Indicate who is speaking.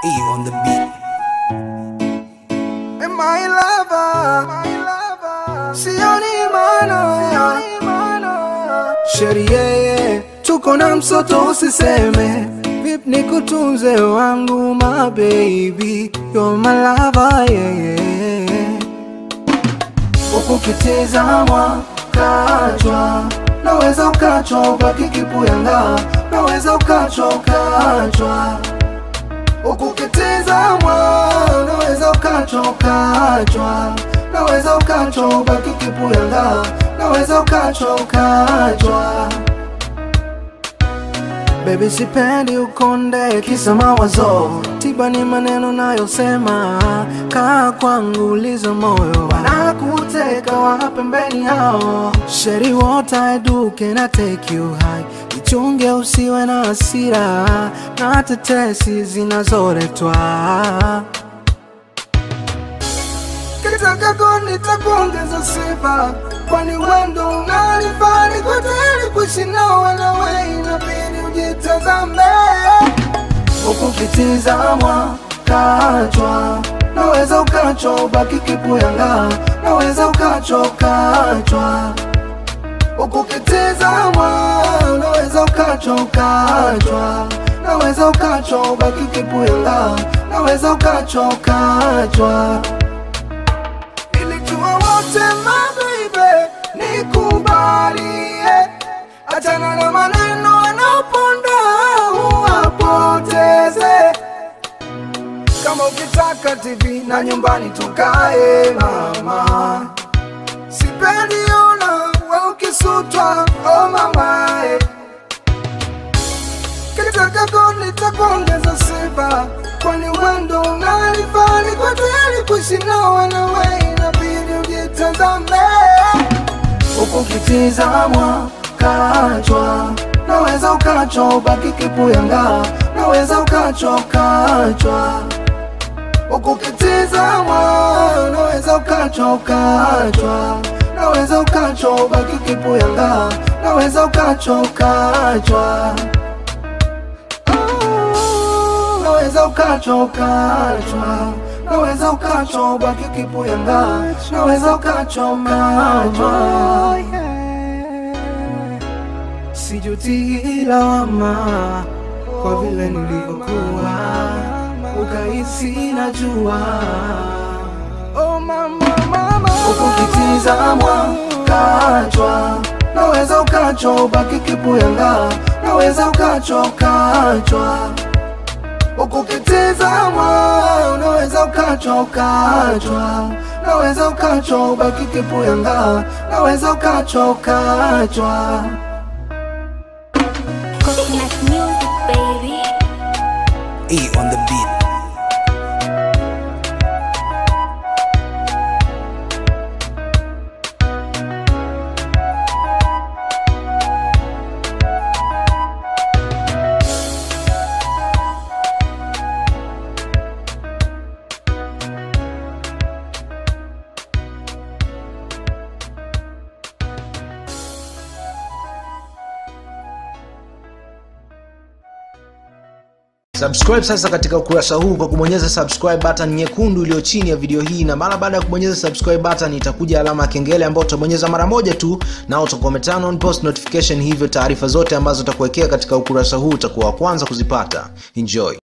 Speaker 1: E on the beat.
Speaker 2: And my lover, my lover, sioni maana, sheria tuko na msoto, usiseme vip nikutunze wangu, my baby, you're my lover, yeah, yeah. Ukukitizamwa kachwa, naweza ukachwa ubaki kipuyanga, naweza ukachwa ukachwa ukukitizamwa naweza ukachwa ukachwa naweza ukachwa ubaki kipuyanga naweza ukachwa ukachwa Baby sipendi ukonde kisa mawazo tiba ni maneno nayosema kaa kwangu uliza moyo wanakuteka wa pembeni hao sheri what I do can I take you high ichunge usiwe na hasira na tetesi zinazoletwa kitaka nitakuongeza sifa kwani wendo unanifaa niko tayari kuishi nawe nawe inabidi ujitazame ukukitizamwa kachwa naweza ukachwa ubaki kipuyanga naweza ukachwa ukachwa ukukitizamwa naweza ukachwa ukachwa naweza ukachwa ubaki kipuyanga naweza ukachwa ukachwa ilijua wote mabibe nikubalie achana na maneno anaponda uwapoteze kama ukitaka tv na nyumbani tukae mama sipendi ona we ukisutwa o mamae kitaka nitakuongeza sifa kwani wendo unanifaa niko tayari kuishi nawe nawe inabidi ujitazame ukukitizamwa kachwa naweza ukachwa ubaki kipuyanga naweza ukachwa ukachwa ukukitizamwa naweza ukachwa ukachwa naweza ukachwa ubaki kipuyanga naweza ukachwa ukachwa naweza ukachwa ukachwa naweza ukachwa ubaki kipuyanga naweza ukachwa ukachwa sijuti lawama kwa vile nilivyokuwa ukahisi najua oh mama, mama. ukukitizamwa kachwa naweza ukachwa ubaki kipuyanga naweza ukachwa ukachwa ukukitizamwa unaweza ukachwa ukachwa naweza ukachwa ubaki kipuyanga naweza ukachwa ukachwa
Speaker 3: Coconut music, baby.
Speaker 1: E on the beat.
Speaker 4: subscribe sasa katika ukurasa huu kwa kubonyeza subscribe button nyekundu iliyo chini ya video hii na mara baada ya kubonyeza subscribe button itakuja alama ya kengele ambayo utabonyeza mara moja tu na utakuwa umeturn on post notification hivyo taarifa zote ambazo utakuwekea katika ukurasa huu utakuwa wa kwanza kuzipata enjoy